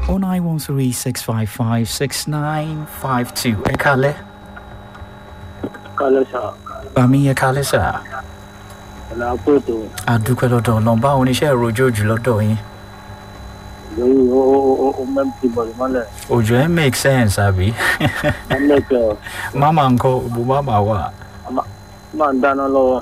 oh nine one three six five five six nine five two ẹ kalẹ́ kálẹ̀ sà bàmí ẹ kalẹ́ sà ọ̀nà àpòtò àdúpẹ́ lọ́dọ̀ ọlọ́run báwo ni iṣẹ́ ìròjò òjò lọ́dọ̀ yín lórí ó ó ó mẹ́tì bọ̀dù mọ́lẹ̀ òjò ẹ̀ make sense àbí mọ́lẹ̀kẹ́ máma ńkọ́ òbò máma wà. máa ń dáná lọ́wọ́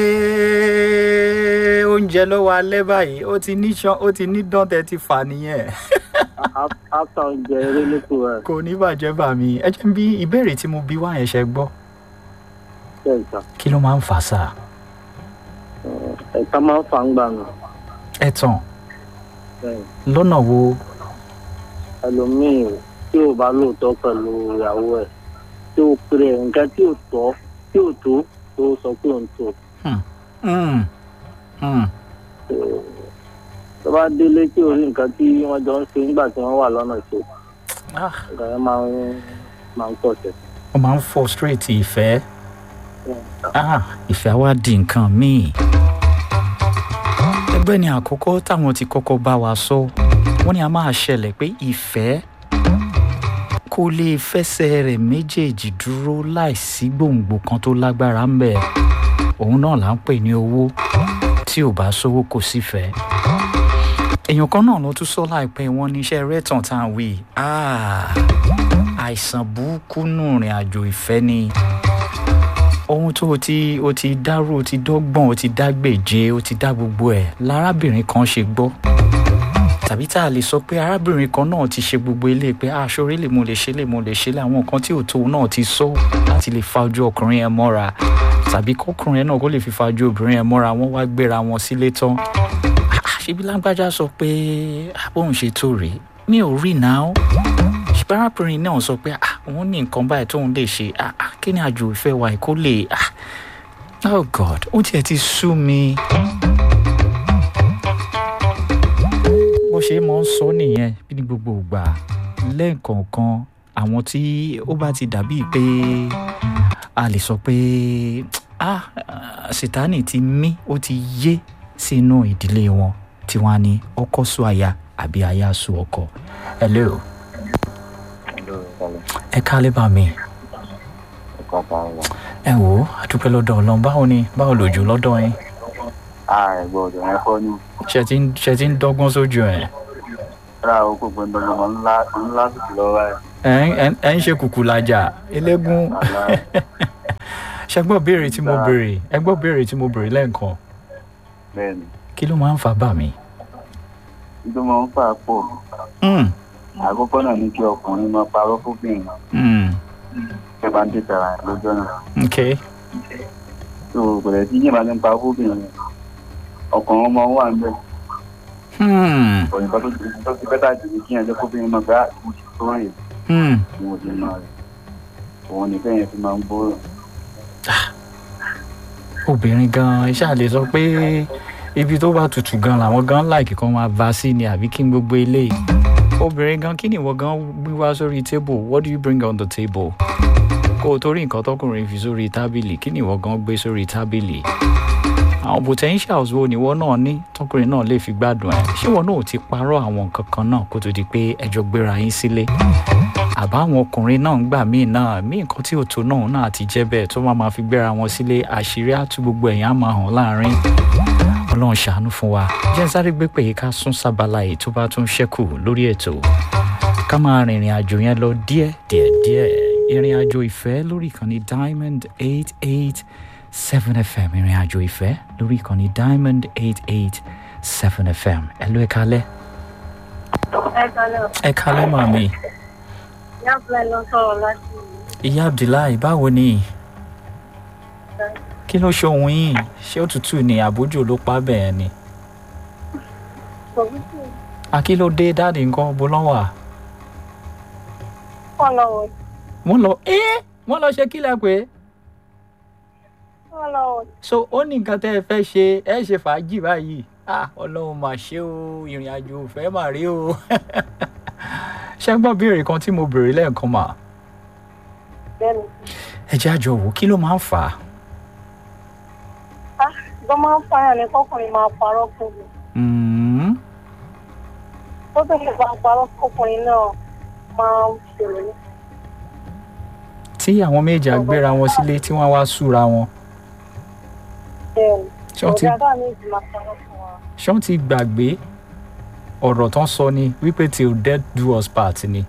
Ẹ́ẹ́, oúnjẹ lọ́wọ́ alẹ́ báyìí ó ti ní ṣan ó ti ní dán tẹ́ ti fà nìyẹn áfà oúnjẹ eré lóko rẹ̀ kò ní bàjẹ́ bà mí ẹ jẹ́ bí ìbéèrè tí mo bí wá yẹn ṣe gbọ́ bẹ́ẹ̀ sà kí ló máa ń fà sá ẹ̀ka máa ń fà ń gbà nù ẹ tàn bẹ́ẹ̀ lọ́nà wo ẹlòmíì tí ò bá lóòótọ́ pẹ̀lú ìyàwó ẹ̀ tí ó pèrè nǹkan tí ò tọ́ tí ò tó tó sọ pé òun tó Hmm, hmm, tó bá délé tí ò rí nǹkan tí wọ́n jọ ń ṣe nígbà tí wọ́n wà lọ́nà ṣe ah, nǹkan yẹn máa ń máa ń pọ̀ tẹ̀. ó máa ń frustrate ìfẹ́ ah, ìfẹ́ á wá di nǹkan míì ẹgbẹ́ ni àkọ́kọ́ táwọn ti kọ́kọ́ bá wa sọ wọ́n ní a máa ṣẹlẹ̀ pé ìfẹ́ kò lè fẹsẹ̀ rẹ̀ méjèèjì dúró láìsí gbòǹgbò kan tó lágbára ń bẹ̀ òun náà là ń pè ní owó tí ò bá sówó kò sífẹ̀ẹ́ èèyàn kan náà ló tún sọ láìpẹ́ wọn níṣẹ́ rẹ́tàn tá à ń wí Ah, àìsàn burúkú nù rìn àjò ìfẹ́ ni ohun tó o ti o ti dárò o ti dọ́gbọ̀n o ti dágbèje o ti dá gbogbo ẹ̀ lárábìnrin kan ṣe gbọ́ tàbí tá a lè sọ pé arábìnrin kan náà ti ṣe gbogbo ilé pé aṣọre lè mo lè ṣe lè mo lè ṣe lè àwọn nǹkan tí ò tó náà ti sọ láti lè fa ojú ọkùnrin yẹn mọ́ra tàbí kọkùnrin yẹn náà kó lè fi fa ojú obìnrin yẹn mọ́ra wọ́n wá gbéra wọn sílé tán Ah, ṣebí lágbájá sọ pé bóun ṣe tó rèé mi ò rí náà ṣùgbọ́n arábìnrin náà sọ pé ah, òun ní nǹkan báyìí tóun lè ṣe ah, ah, kí ni àjò ìfẹ́ wa kó lè ah, oh god ó tiẹ̀ ti sú mi. bó ṣe máa ń sọ nìyẹn bí ní gbogbo ìgbà lẹ́ẹ̀kọ̀ọ̀kan àwọn tí ó bá ti dàbí pé a lè sọ pé ah sitani ti mí ó ti yé sínú ìdílé wọn tí wọ́n á ní ọkọ sún aya àbí aya sún ọkọ. hello ẹ kálẹ́ bá mi ẹ wò ó àdúpẹ́ lọ́dọ̀ ọlọ́run báwo ni báwo lòjò lọ́dọ̀ yín àìgbọ́dọ̀ yẹn kọ́ ní ṣe ti ń ṣe ti ń dọ́gbọ́n sójú ẹ̀ ra oko gbọ̀ndọ̀gbọ̀n ńlá ńlá sì lọ́wọ́ ẹ̀. ẹ̀ ń- ẹ̀ ń- ẹ̀ ń ṣe kùkù làjà eléégún ṣe gbọ́ béèrè tí mo béèrè ẹ gbọ́ béèrè tí mo béèrè lẹ́ẹ̀kan bẹ́ẹ̀ni kí ló máa ń fa bà mí. tó máa ń fà pọ̀ Mm, àkọ́kọ́ náà ní kí ọkùnrin máa parọ́ fóbìnrin mm, ṣe bá ń tètè ara ẹ̀ lọ́jọ́ náà ok tó kò lè tí yíyan bá ti ń parọ́ fóbìnrin ọkùnrin máa ń wà ń bẹ̀ Hmm, òyìnbó tó ti tó ti bẹ́tà jù ní kí yẹn jẹ́ fóbìnrin máa gbá ìmọ̀ tó rìn hmm. ní ojú náà rẹ̀ òun nìfẹ́ yẹn fi máa ń gbóòrò obìnrin gan iṣẹ́ àlè sọ pé ibi tó bá tutù gan làwọn gan láìkì kan máa bá sí ni àbí kí n gbogbo eléyìí obìnrin gan kí ni ìwọ gan gbé wá sórí table what do you bring on the table kó o torí nǹkan tọkùnrin fi sórí tábìlì kí ni ìwọ gan gbé sórí tábìlì àwọn potentials wo ni ìwọ náà ní tọkùnrin náà lè fi gbádùn ẹ ṣé ìwọ náà ò ti parọ́ àwọn nǹkan kan náà kó tó di pé ẹjọ́ gbéra yín sílé àbá àwọn ọkùnrin náà ń gbà míì náà mí nǹkan tí ò tó náà náà ti jẹ́ bẹ́ẹ̀ tó máa ma fi gbéra wọn sílé àṣírí àtú gbogbo ẹ̀yìn á máa hàn láàrin ọlọ́run ṣàánú fún wa jẹ́ n sáré gbé pé ká sún sábàlá yìí tó bá tún ṣẹ́kù lórí ètò ká máa rìnrìn àjò yẹn lọ díẹ̀ díẹ̀ díẹ̀ ìrìn àjò ìfẹ́ lórí ìkànnì diamond eight eight seven fm ìrìn àjò ìfẹ́ lórí ìkànnì diamond eight eight seven fm ẹ ló ẹ kálẹ́ ẹ kalẹ̀ ẹ kálẹ́ màmí ìyá abúlé ló sọ̀rọ̀ láti ìyá abdullahi báwo ni kí ló ṣe ohun yìí ṣé òtútù ni àbójú ló pa bẹ́ẹ̀ ni sọ̀bùtù akílódé dáàdì nǹkan bó lọ́wọ́ à wọ́n lọ́wọ́ wọ́n lọ ẹ́ wọ́n lọ ṣe kílẹ̀ pé wọ́n lọ́wọ́ so ó ní nǹkan tẹ́ ẹ fẹ́ ṣe ẹ ṣe fàájì báyìí ah ọlọ́run mà ṣe o ìrìn àjò òfẹ́ mà rí o ṣé gbọ́ béèrè kan tí mo béèrè lẹ́ẹ̀kan mà bẹ́ẹ̀ni ẹ jẹ́ àjọ wò kí ló máa ń fà á á tó máa ń fàyàn ní kọkùnrin máa parọ́ fún mi Mm, tó bẹ̀rẹ̀ bá ń parọ́ ọkùnrin náà máa ń ṣòro ní. tí àwọn méjì àgbéra wọn sílé tí wọ́n wá súra wọn bẹ́ẹ̀ni ṣé wọ́n ti ọ̀gá bá mi jù máa parọ́ fún wa. ṣé wọ́n ti gbàgbé ọ̀rọ̀ tán sọ ni wípé till death do us part ni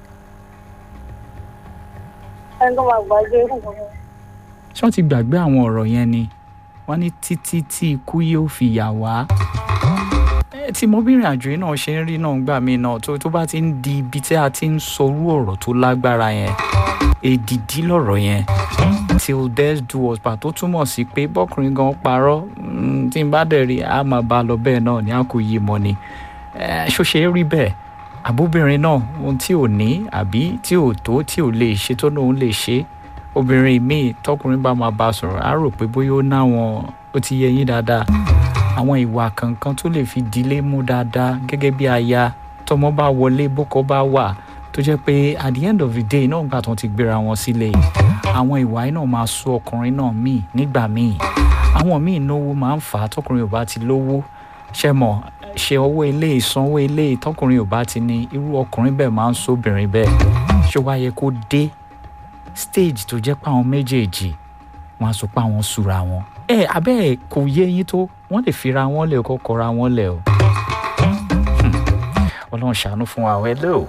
ẹni tó máa gbàgbé irú nǹkan náà. ṣé wọ́n ti gbàgbé àwọn ọ̀rọ̀ yẹn ni wọ́n ní títí tí ikú yóò fi yà wá. ẹ tí mo bìnrin àjò yìí náà ṣe ń rí náà gbà mí náà tó tó bá ti ń di ibi tí a ti ń sorú ọ̀rọ̀ tó lágbára yẹn èdìdí lọ̀rọ̀ yẹn till death do us part tó túmọ̀ sí pé bọ́kùnrin gan parọ́ mm, tí n bá dẹ̀ rí a máa bá a lọ bẹ́ẹ̀ náà ní a kò yí mọ́ ni Eh, ṣó ṣe é rí bẹ́ẹ̀ àbóbìnrin náà ohun tí ò ní àbí tí ò tó tí ò lè ṣe tó lóun lè ṣe obìnrin míì tọkùnrin bá máa bá a sọ̀rọ̀ á rò pé bóyá ó náwọn ó ti yẹ yín dáadáa àwọn ìwà kankan tó lè fi dílé mú dáadáa gẹ́gẹ́ bí aya tọmọ bá wọlé bókọ bá wà tó jẹ́ pé at the end of the day náà gbà tó ti gbéra wọn sílé àwọn ìwà yìí náà máa sún ọkùnrin náà míì nígbà míì àwọn míì náwó máa ń fà á tọkùnrin ò bá ti lówó ṣe mọ̀ ṣe owó ilé ìsanwó ilé tọkùnrin ò bá ti ní irú ọkùnrin bẹ́ẹ̀ máa ń sóbìnrin bẹ́ẹ̀ ṣé wàá yẹ kó dé stage tó jẹ́ pé àwọn méjèèjì wọn á sọ pé àwọn súra wọn. ẹ abẹ́ ẹ̀ kò yé yín tó wọ́n lè fira wọn lẹ̀ kó kọra wọn lẹ̀ o. Hmm. ọlọ́run ṣàánú fún wa o hello.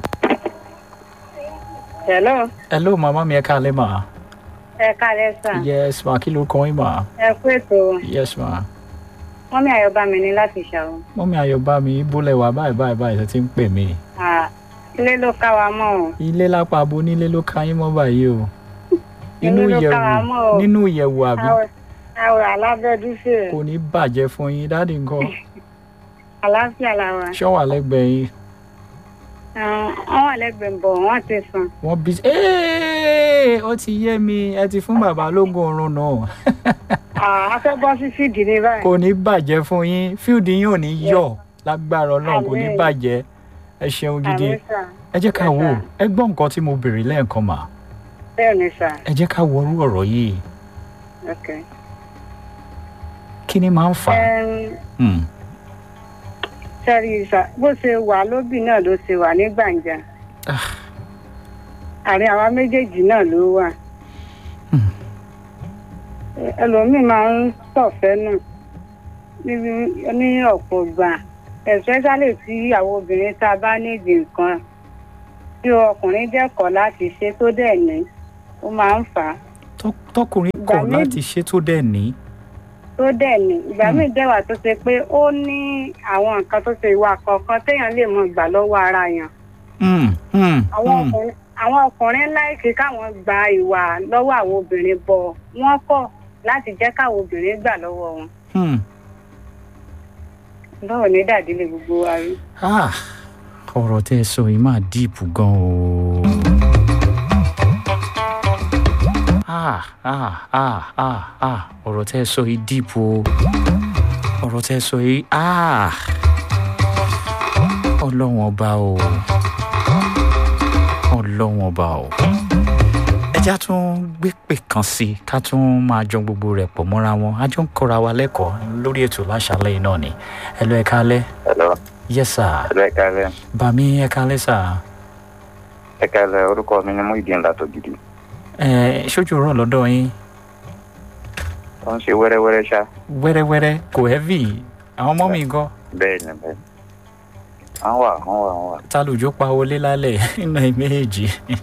hello hello màmá mi ẹ káalẹ́ mà. ẹ káàlẹ́ sà yes ma kí ló kọ́ yín mà. ẹ kú ètò yes ma. wọ́n mi àyọ̀bá mi ní láti ṣàwọ̀. mọ́mí ayọ̀bá mi bólẹ̀ wá báyìí báyìí báyìí ṣe ti ń pè mí. ilé ló ká wa mọ́ o. ilé lápá abo nílé ló ká yín mọ́ báyìí o. inú Ilé ló ká wa ìyẹ̀wù mọ́ o. nínú ìyẹ̀wù àbí àwọ̀ alábẹ́dúfẹ́ kò ní bàjẹ́ fún yín dáàdì nǹkan àlàáfíà làwà. ṣọ́wà lẹ́gbẹ̀ẹ́ yín wọ́n wà lẹ́gbẹ̀ẹ́ bọ̀ wọ́n ti sùn. wọ́n bí ẹ́ẹ́ ó ti yé mi ẹ ti fún bàbá lógún oorun náà a fẹ́ bọ́ sí fídì ní báyìí. kò ní bàjẹ́ fún yín fíìdì yín ò ní yọ̀ lágbára ọlọ́run kò ní Àmín. bàjẹ́ ẹ ṣeun gidi Àmín sà. ẹ jẹ́ ká wò ó ẹ gbọ́ nǹkan tí mo béèrè lẹ́ẹ̀kan mà bẹ́ẹ̀ ni sà. ẹ jẹ́ ká wọrú ọ̀rọ̀ yìí ok. kí ni máa ń fà á Ẹm, Hmm. sẹ́rí sà bó ṣe wà lóbì náà ló ṣe wà ní gbàǹjà. Ah. àárín àwa méjèèjì náà ló wà. Hmm. ẹlòmíì máa ń sọ̀fẹ́ nù níbi- ní ọ̀pọ̀ gbà especially tí àwọn obìnrin tá a bá nídìí nǹkan tí ọkùnrin dẹ́kọ̀ láti ṣe tó dẹ̀ ní ó máa ń fà á Tọ́- tọkùnrin Ìgbà kọ̀ míì- láti ṣe tó dẹ̀ ní tó dẹ̀ ní ìgbà Hmm. míì dẹ́wà tó ṣe pé ó ní àwọn nǹkan tó ṣe ìwà kọ̀ọ̀kan téèyàn lè mọ gbà lọ́wọ́ ara yàn Hmm, hmm, àwọn hmm. ọkùnrin àwọn ọkùnrin láìsí káwọn gba ìwà lọ́wọ́ àwọn obìnrin bọ̀ wọ́n kọ̀ láti jẹ́ káwọn obìnrin gbà lọ́wọ́ wọn Hmm. báwo ní dàdílé gbogbo wa rí. Ah, ọ̀rọ̀ tẹ́ ẹ sọ yìí máa díìpù gan o. Ah, ah, ah, ah, ah, ọ̀rọ̀ tẹ́ ẹ sọ yìí díìpù o. ọ̀rọ̀ tẹ́ ẹ sọ yìí ah, ọlọ́run ọba o. ọlọ́run ọba o. ẹ já tún gbé pè kan sí i ká tún máa jọ gbogbo rẹ̀ pọ̀ mọ́ra wọn a jọ ń kọ́ra wa lẹ́kọ̀ọ́ lórí ètò láṣálẹ́ yìí náà ni ẹ lọ ẹ kálẹ́ Hello. yes sir Hello, ẹ kálẹ́. bàmí ẹ kálẹ́ sà Ẹ kálẹ́, orúkọ mi ni Muhyiddin Látògidì. ẹ ṣojú rọ lọ́dọ̀ yín Ó ń ṣe wẹ́rẹ́wẹ́rẹ́ ṣá. wẹ́rẹ́wẹ́rẹ́ kò heavy àwọn ọmọ mi gan Bẹ́ẹ̀ ni bẹ́ẹ̀. À ń wà, à ń wà, à ń wà. ta lòjó pa wọlé lálẹ́ nínú ẹ méjèèjì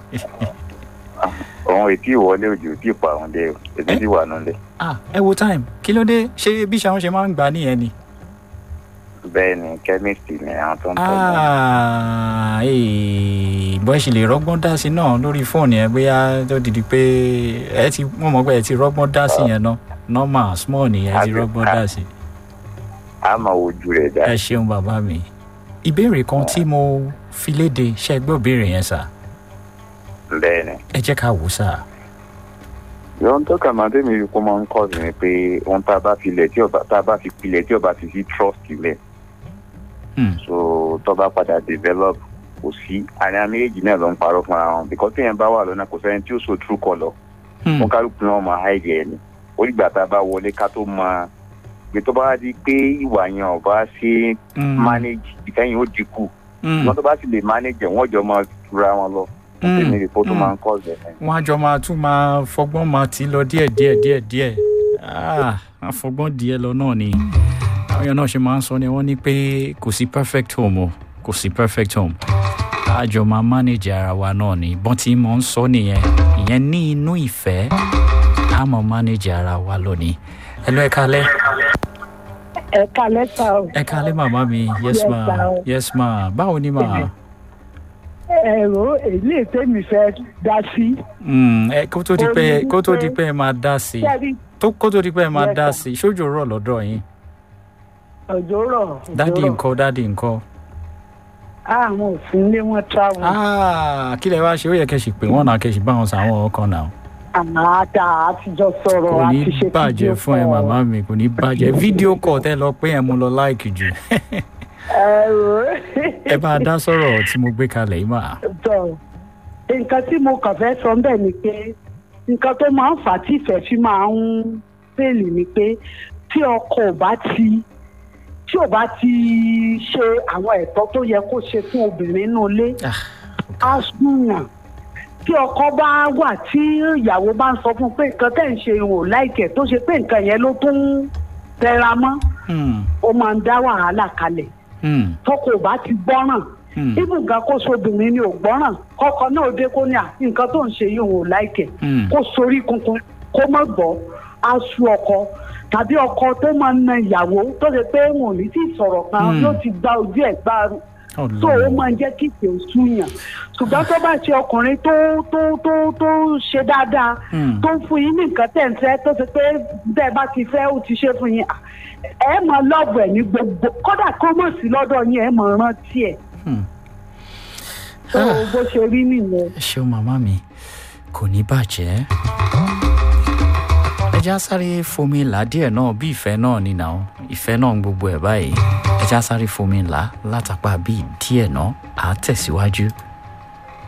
Òun ètí ìwọlé òjò tí ì pa àwọn dé o. Èmi sì wà nílé. ah ẹ wo time kí ló dé ṣé bí ṣàwọn ṣe máa ń gbà nìyẹn ni Bẹ́ẹ̀ ni chemistry ni àwọn tó ń tọ́ mi. ah ee bọ́ ṣe lè rọ́gbọ́n dá sí náà lórí fóònù yẹn bóyá tó dìdí pé ẹ ti wọ́n mọ̀ pé ẹ ti rọ́gbọ́n dá sí yẹn náà normal small ni ẹ ti Àbí- rọ́gbọ́n dá sí. A máa wojú rẹ̀ dá. ẹ ṣeun bàbá mi ìbéèrè kan tí mo fi léde ṣe gbọ́ ìbéèrè yẹn sà Bẹ́ẹ̀ ni. ẹ jẹ́ ká wò sà. Ìyọ́n tó kà máa tẹ́mi kó máa ń kọ́ sí ni pé ohun tá a bá fi ilẹ̀ tí ọba tá a bá fi pilẹ̀ tí ọba fi sí trust ilẹ̀. Hmm. So tó bá padà develop kò sí àní àmì èjì náà ló ń parọ́ fúnra wọn because téèyàn bá wà lọ́nà kò sẹ́ni tí ó so true colour. Hmm. wọn kálukú náà máa háìdì ẹ ni onígbà tá a bá wọlé ká tó máa gbé tó bá di pé ìwà yẹn ò bá ṣe Hmm. manage ìkẹyìn ó dínkù Mm. wọn tó bá sì lè manage wọn jọ máa tura wọn lọ Mm. èmi rè kó tó Mm. máa ń kọ́ ọ̀sẹ̀ ẹ̀. wọn á jọ máa tún máa fọgbọ́n máa tì í lọ díẹ̀ díẹ̀ díẹ̀ díẹ̀ Ah, àfọgbọ́n díẹ̀ lọ náà ni àwọn èèyàn náà ṣe máa ń sọ ni wọ́n ní pé kò sí perfect home o kò sí perfect home a jọ máa manage ara wa náà ni bọ́n tí mo ń sọ nìyẹn ìyẹn ní inú ìfẹ́ a mọ̀ manage ara wa lónìí ẹ lọ ẹ kalẹ́ ẹ kalẹ sá o ẹ kalẹ́ màmá mi yes Yes, ma sir. yes ma báwo ni ma ẹrọ èlé tèmi fẹ dá sí Mm, ẹ kó tó di pé Orí kó tó di wípé- pé ẹ máa dá sí i sẹrí tó kó tó di pé ẹ máa Yes, dá sir. sí i ṣójú rọ̀ lọ́dọ̀ yín òjò rọ dádì òjò rọ ńkọ́ dádì ńkọ́. àwọn òfin lé wọn travel Ah, kí lẹ wá ṣe ó yẹ kẹ́ sì pé wọ́n náà kẹ́ sì bá wọn sàwọn ọkàn náà. àmàtà àtijọ́ sọ̀rọ̀ kò ní àti ṣe bàjẹ́ fún ẹ màmá mi kò ní bàjẹ́ fídíò kọ̀ tẹ́ lọ pé ẹ mú lọ láìkì jù ẹrọ ẹ bá a dá sọ̀rọ̀ tí mo gbé kalẹ̀ yìí mà. tọ nǹkan tí mo kàn fẹ́ sọ bẹ́ẹ̀ ni pé nǹkan tó máa ń fà á tí ìfẹ́ fi máa ń fèlì ni pé tí ọkọ ò bá ti tí ò bá ti ṣe àwọn ẹ̀tọ́ tó yẹ kó ṣe fún obìnrin nínú ilé á súnyàn tí ọkọ bá wà tí ìyàwó bá ń sọ fún un pé nǹkan tẹ̀ ń ṣe ìwò láìkẹ̀ tó ṣe pé nǹkan yẹn ló tún tẹra mọ́ Hmm, ó máa ń dá wàhálà kalẹ̀ hmm, tọkọ ò bá ti gbọ́ràn hmm, ibùgá kó sobìnrin ni ò gbọ́ràn kọ́kọ́ náà dé kó ní à nǹkan tó ń ṣe yìí òun ò láìkẹ̀ hmm. kó sorí kunkun kó má gbọ́ á sú ọkọ tàbí ọkọ tó máa ń na ìyàwó tó ṣe pé wọn ò ní tí ì sọ̀rọ̀ kan Hmm. yóò ti gba ojú ẹ̀ gbá tó o Ọlọ́run. máa ń jẹ́ kí ìpè súnyàn ṣùgbọ́n tó bá ṣe ọkùnrin tó tó tó tó ṣe dáadáa Hmm. tó ń fún yín ní nǹkan tẹ̀ ń fẹ́ tó ṣe pé bẹ́ẹ̀ bá ti fẹ́ ó ti ṣe fún yín ẹ mọ lọ́ọ̀bù ẹ̀ ní gbogbo kódà kó mọ̀ sí lọ́dọ̀ yín ẹ mọ̀ rántí ẹ̀ Hmm. tó Ah. bó ṣe rí nìyẹn. ẹ ṣeun màmá mi kò ní bàjẹ́. ẹ já sáré fomi là díẹ̀ náà bí ìfẹ́ náà ni nà ó ìfẹ́ náà ń gbogbo ẹ̀ báyìí ẹ já sáré fomi là látàpá bíi díẹ̀ náà à á tẹ̀síwájú